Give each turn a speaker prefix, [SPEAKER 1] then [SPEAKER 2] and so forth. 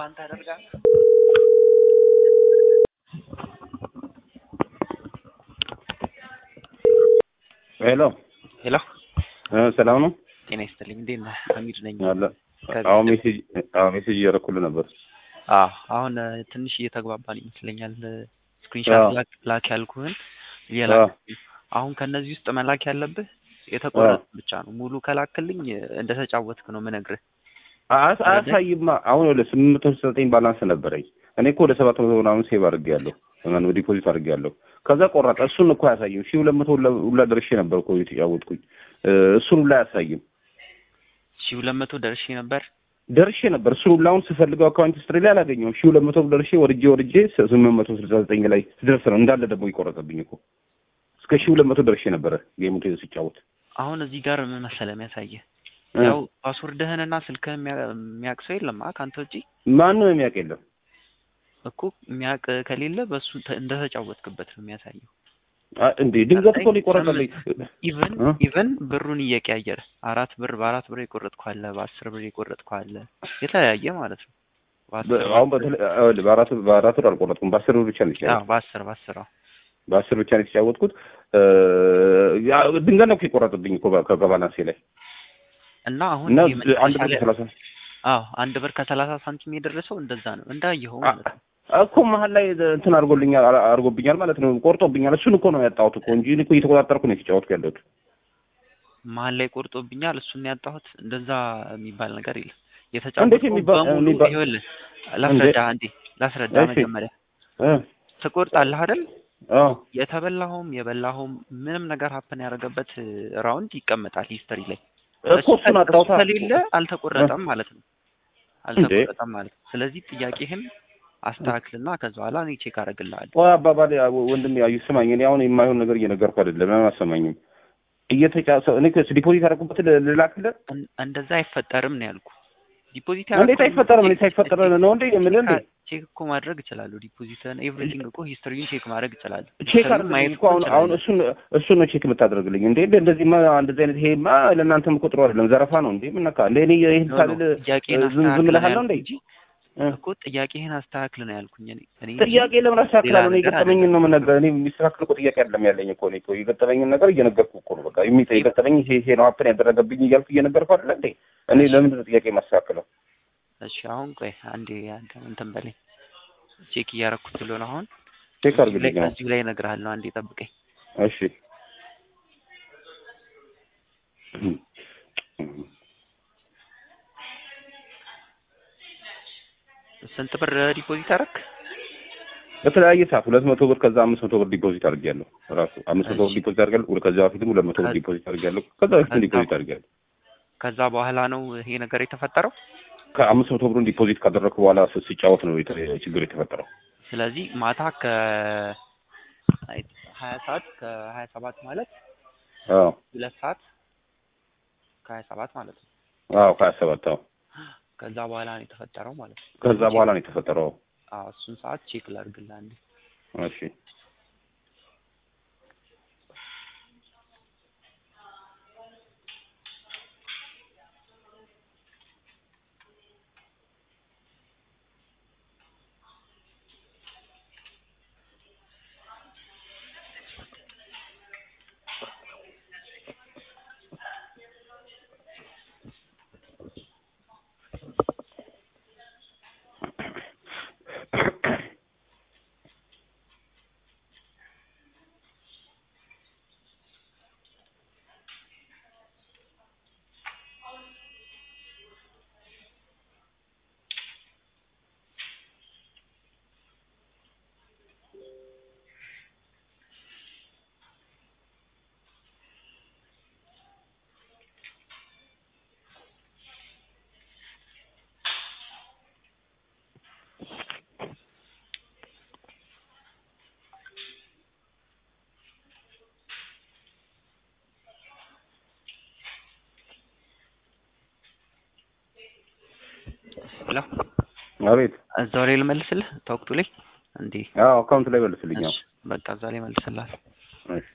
[SPEAKER 1] ፕላን ታደርጋለህ?
[SPEAKER 2] ሄሎ
[SPEAKER 1] ሄሎ
[SPEAKER 2] እ ሰላም ነው
[SPEAKER 1] ጤና ይስጥልኝ። እንዴት ነህ? ሀሚድ ነኝ።
[SPEAKER 2] አለ አሁን ሜሴጅ አሁን ሜሴጅ እያደረኩልህ ነበር።
[SPEAKER 1] አዎ አሁን እ፣ ትንሽ እየተግባባን ይመስለኛል። ስክሪንሻት
[SPEAKER 2] አዎ።
[SPEAKER 1] ላክ ላክ ያልኩህን እየላክ አሁን ከነዚህ ውስጥ መላክ ያለብህ የተቆረጠ ብቻ ነው። ሙሉ ከላክልኝ እ፣ እንደተጫወትክ ነው ምነግርህ።
[SPEAKER 2] አያስ- አያሳይማ አሁን ወደ ስምንት መቶ ስልሳ ዘጠኝ ባላንስ ነበረኝ። እኔ እኮ ወደ ሰባት መቶ ምናምን ሴቭ አድርጌያለሁ ማነው ዲፖዚት አድርጌያለሁ። ከዛ ቆረጠ። እሱን እኮ አያሳይም። ሺህ ሁለት መቶ ሁላ- ሁላ ደርሼ ነበር እኮ የተጫወትኩኝ። እ፣ እሱን ሁላ አያሳይም።
[SPEAKER 1] ሺህ ሁለት መቶ ደርሼ ነበር።
[SPEAKER 2] ደርሼ ነበር እሱን ሁላ አሁን ስፈልገው አካውንት ስትሪ ላይ አላገኘሁም። ሺህ ሁለት መቶ ደርሼ ወርጄ ወርጄ ስ- ስምንት መቶ ስልሳ ዘጠኝ ላይ ስደርስ ነው እንዳለ ደግሞ ይቆረጠብኝ እኮ እስከ ሺህ ሁለት መቶ ደርሼ ነበረ ጌሙ ሲጫወት
[SPEAKER 1] አሁን እዚህ ጋር ምን መሰለህ የሚያሳየህ
[SPEAKER 2] እ።
[SPEAKER 1] ያው ፓስወርድህንና ስልክህን የሚያ- የሚያውቅ ሰው የለም አ ከአንተ ውጪ
[SPEAKER 2] ማንም የሚያውቅ የለም።
[SPEAKER 1] እኮ የሚያውቅ ከሌለ በእሱ ተ- እንደተጫወትክበት ነው የሚያሳየው።
[SPEAKER 2] አ- እንዴ ድንገት እኮ ነው የቆረጠብኝ።
[SPEAKER 1] ኢቨን
[SPEAKER 2] እ?
[SPEAKER 1] ኢቨን ብሩን እየቀያየረ አራት ብር በአራት ብር የቆረጥኩ አለ፣ በአስር ብር የቆረጥኩ አለ፣ የተለያየ ማለት ነው። በአስር
[SPEAKER 2] በ- አሁን በተለ- አዎ፣ በአራት በአራት ብር አልቆረጥኩም። በአስር ብር ብቻ ነው
[SPEAKER 1] አዎ፣
[SPEAKER 2] የተጫወትኩት።
[SPEAKER 1] በአስር በአስር አዎ።
[SPEAKER 2] በአስር ብቻ ነው የተጫወትኩት። እ፣ ያ ድንገት ነው እኮ የቆረጠብኝ እኮ በ- ከ- ከባላንሴ ላይ
[SPEAKER 1] እና አሁን
[SPEAKER 2] እና
[SPEAKER 1] ይሄ መጨረሻ
[SPEAKER 2] አንድ ብር
[SPEAKER 1] ላይ-
[SPEAKER 2] ከሰላሳ
[SPEAKER 1] አዎ አንድ ብር ከሰላሳ ሳንቲም የደረሰው እንደዛ ነው እንዳየኸው ማለት ነው።
[SPEAKER 2] እኮ መሀል ላይ እንትን አድርጎልኛል አ- አድርጎብኛል ማለት ነው። ቆርጦብኛል። እሱን እኮ ነው ያጣሁት እኮ እንጂ እኔ እኮ እየተቆጣጠርኩ ነው የተጫወትኩ ያለሁት።
[SPEAKER 1] መሀል ላይ ቆርጦብኛል እሱን ያጣሁት እንደዛ የሚባል ነገር የለም።
[SPEAKER 2] እንዴት
[SPEAKER 1] የተጫወተው
[SPEAKER 2] የሚባል-
[SPEAKER 1] በሙሉ
[SPEAKER 2] የሚባል-
[SPEAKER 1] ይኸውልህ ላስረዳ አንዴ ላስረዳ
[SPEAKER 2] እሺ።
[SPEAKER 1] መጀመሪያ
[SPEAKER 2] እ፣
[SPEAKER 1] ትቆርጣለህ አይደል?
[SPEAKER 2] አዎ
[SPEAKER 1] የተበላኸውም የበላኸውም ምንም ነገር ሀፕን ያደረገበት ራውንድ ይቀመጣል ሂስተሪ ላይ።
[SPEAKER 2] እኮ እሱን አጣሁታ።
[SPEAKER 1] እሱ ከሌለ አልተቆረጠም ማለት ነው። አልተቆረጠም ማለት ነው። ስለዚህ ጥያቄህን አስተካክልና ከዛ በኋላ እኔ ቼክ አደርግልሃለሁ።
[SPEAKER 2] ቆይ አባባል ወንድም ያዩ ስማኝ። እኔ አሁን የማይሆን ነገር እየነገርኩ አይደለም። ለምን አሰማኝም? እየተጫሰ እኔ ዲፖዚት ያደረኩበት ልላክልህ
[SPEAKER 1] እን- እንደዛ አይፈጠርም ነው ያልኩ። ዲፖዚት
[SPEAKER 2] እንዴት አይፈጠርም? እኔ ሳይፈጠር ነው እንዴ የምልህ እንዴ?
[SPEAKER 1] ቼክ እኮ ማድረግ እችላለሁ። ዲፖዚትን ኤቭሪቲንግ እኮ ሂስትሪውን ቼክ ማድረግ እችላለሁ።
[SPEAKER 2] ቼክ
[SPEAKER 1] ሂስትሪውን
[SPEAKER 2] አድርግልኝ
[SPEAKER 1] ማየት
[SPEAKER 2] እኮ አሁን አሁን
[SPEAKER 1] እችላለሁ።
[SPEAKER 2] እሱን እሱን ነው ቼክ የምታደርግልኝ እንዴ? እንደዚህማ እንደዚህ አይነት ይሄማ ለእናንተም እኮ ጥሩ አይደለም፣ ዘረፋ ነው እንዴ? ምን ነካ እንዴ? እኔ ይሄን
[SPEAKER 1] ኖ፣ ኖ፣
[SPEAKER 2] ሳልል
[SPEAKER 1] ጥያቄህን
[SPEAKER 2] ዝም ዝም
[SPEAKER 1] አስተካክል ነው
[SPEAKER 2] እልሃለሁ እንዴ?
[SPEAKER 1] ያልኩህ እንጂ እኮ ጥያቄህን አስተካክል ነው ያልኩኝ እኔ እኔ እንጂ
[SPEAKER 2] ጥያቄ ለምን አስተካክላለሁ? እኔ
[SPEAKER 1] ሌላ ነገር
[SPEAKER 2] የገጠመኝን ነው የምነግርህ። እኔ የሚስተካከል እኮ ጥያቄ አይደለም ያለኝ እኮ እኔ እኮ የገጠመኝን ነገር እየነገርኩህ እኮ ነው። በቃ የሚጠ የገጠመኝ ይሄ ይሄ ነው ሀፕን ያደረገብኝ እያልኩ እየነገርኩህ አይደለ እንዴ? እኔ ለምንድን ነው ጥያቄ የማስተካክለው?
[SPEAKER 1] እሺ አሁን ቆይ አንዴ አንተ እንትን በለኝ ቼክ እያደረኩት ስለሆነ አሁን
[SPEAKER 2] ቼክ
[SPEAKER 1] እዚሁ ላይ
[SPEAKER 2] አድርግልኝ ነው።
[SPEAKER 1] እዚሁ ላይ እነግርሃለሁ። አንዴ ጠብቀኝ።
[SPEAKER 2] እሺ
[SPEAKER 1] ስንት ብር ዲፖዚት አደረክ?
[SPEAKER 2] በተለያየ ሰዓት ሁለት መቶ ብር ከዛ አምስት መቶ ብር ዲፖዚት አድርጌያለሁ። ራሱ አምስት መቶ ብር
[SPEAKER 1] እሺ።
[SPEAKER 2] ዲፖዚት አድርጌያለሁ። ወደ ከዛ በፊትም ሁለት መቶ ብር
[SPEAKER 1] ከ-
[SPEAKER 2] ዲፖዚት አድርጌያለሁ። ከዛ በፊትም
[SPEAKER 1] ከዛ-
[SPEAKER 2] ዲፖዚት አድርጌያለሁ።
[SPEAKER 1] ከዛ በኋላ ነው ይሄ ነገር የተፈጠረው።
[SPEAKER 2] ከአምስት መቶ ብሩን ዲፖዚት ካደረግኩ በኋላ ስ- ሲጫወት ነው የተ- ችግር የተፈጠረው።
[SPEAKER 1] ስለዚህ ማታ ከ ሀያ ሰዓት ከሀያ ሰባት ማለት
[SPEAKER 2] አዎ
[SPEAKER 1] ሁለት ሰዓት ከሀያ ሰባት ማለት ነው።
[SPEAKER 2] አዎ ከሀያ ሰባት አዎ
[SPEAKER 1] ከዛ በኋላ ነው የተፈጠረው ማለት ነው።
[SPEAKER 2] ከዛ በኋላ ነው የተፈጠረው።
[SPEAKER 1] አዎ እሱን ሰዓት ቼክ ላድርግልህ አንዴ።
[SPEAKER 2] እሺ
[SPEAKER 1] ሄሎ
[SPEAKER 2] አቤት።
[SPEAKER 1] እዛው ላይ ልመልስልህ ታውቅቱ ላይ እንዴ?
[SPEAKER 2] አዎ አካውንት ላይ መልስልኝ። አዎ
[SPEAKER 1] እሺ በቃ እዛ ላይ መልስልሃል።
[SPEAKER 2] እሺ